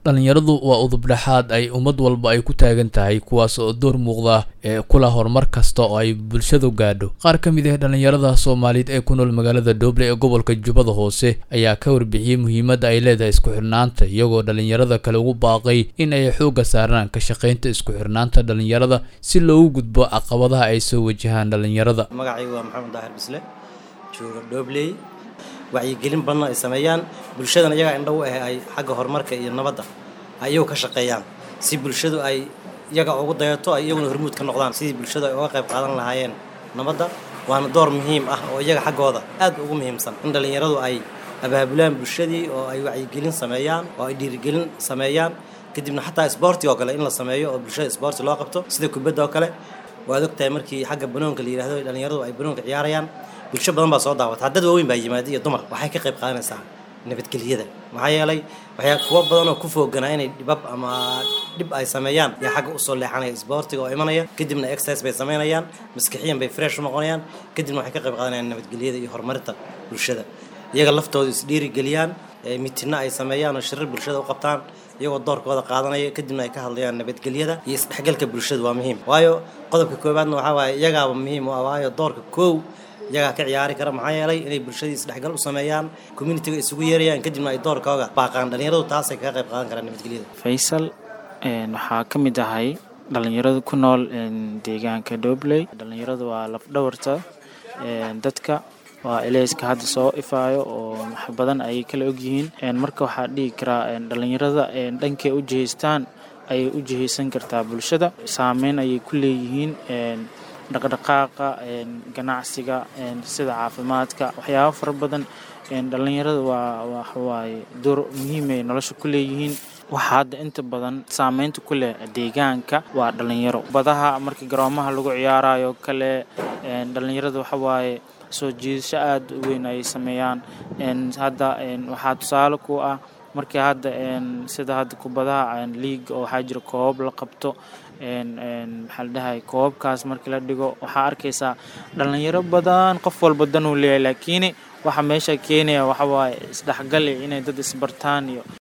dhallinyaradu waa udubdhexaad ay ummad walba ay ku taagan tahay kuwaas oo door muuqda ee kula horumar kasta oo ay bulshadu gaadho qaar ka mid ah dhallinyarada soomaaliyeed ee ku nool magaalada dooble ee gobolka jubbada hoose ayaa ka warbixiyey muhiimadda ay leedahay isku xirnaanta iyagoo dhallinyarada kale ugu baaqay in ay xoogga saaraan ka shaqaynta isku xirnaanta dhallinyarada si loogu gudbo caqabadaha ay soo wajahaan dhallinyarada magacaygu waa maxamed daahir bisle jooga doobley wacyigelin badan ay sameeyaan bulshadana iyagaa indhow ah ay xagga horumarka iyo nabadda ay iyagu ka shaqeeyaan si bulshadu ay iyaga ugu dayato ay iyaguna hormuud ka noqdaan sidii bulshadu ay uga qayb qaadan lahaayeen nabadda waana door muhiim ah oo iyaga xaggooda aad ugu muhiimsan in dhallinyaradu ay abaabulaan bulshadii oo ay wacyigelin sameeyaan oo ay dhiirigelin sameeyaan kadibna xataa sboorti oo kale in la sameeyo oo bulshada sboorti loo qabto sida kubadda oo kale waad ogtahay markii xagga banoonka la yidhahdo dhallinyaradu ay banoonka ciyaarayaan bulsho badan baa soo daawata dad waaweyn baa yimaada iyo dumar waxay ka qayb qaadanaysaa nabadgelyada maxaa yeelay waxyaa kuwa badan oo ku fooganaa inay dhibab ama dhib ay sameeyaan yaa xagga usoo leexanaya sboortiga oo imanaya kadibna exercise bay samaynayaan maskixiyan bay fresh u noqonayaan kadibna waxay ka qayb qaadanayaan nabadgelyada iyo horumarinta bulshada iyaga laftooda isdhiirigeliyaan mitina ay sameeyaan oo shirir bulshada u qabtaan iyagoo doorkooda qaadanaya kadibna ay ka hadlayaan nabadgelyada iyo isdhexgalka bulshada waa muhiim waayo qodobka koowaadna waxaa waaye iyagaaba muhiim u ah waayo doorka koow iyagaa ka ciyaari kara maxaa yeelay inay bulshadii isdhexgal u sameeyaan communitiga isugu yeerayaan kadibna ay doorkooga baaqaan dhallinyaradu taasay kaga qayb qaadan karaan nabadgelyada faysal waxaa ka mid ahay dhallinyarada ku nool deegaanka doobley dhallinyaradu waa lafdhawarta dadka waa eleyska hadda soo ifaayo oo wax badan ayay kala ogyihiin marka waxaa dhihi karaa dhallinyarada dhankay u jihaystaan ayay u jihaysan kartaa bulshada saameyn ayay ku leeyihiin dhaqdhaqaaqa ganacsiga sida caafimaadka waxyaabo fara badan dhallinyarada waa waxawaaye door muhiimay nolosha ku leeyihiin waxaa hadda inta badan saameynta ku leh deegaanka waa dhallinyaro badaha markii garoomaha lagu ciyaarayo kale dhallinyarada waxawaaye soo jiidasho aada u weyn ayay sameeyaan hadda waxaa tusaale ku ah markii hadda sida hadda kubadaha liiga oo waxaa jira koobab la qabto maxaa la dhahay koobabkaas markii la dhigo waxaa arkaysaa dhallinyaro badan qof walba danuu leeyahay laakiin waxa meesha keenaya waxawaaye isdhexgal inay dad isbartaan iyo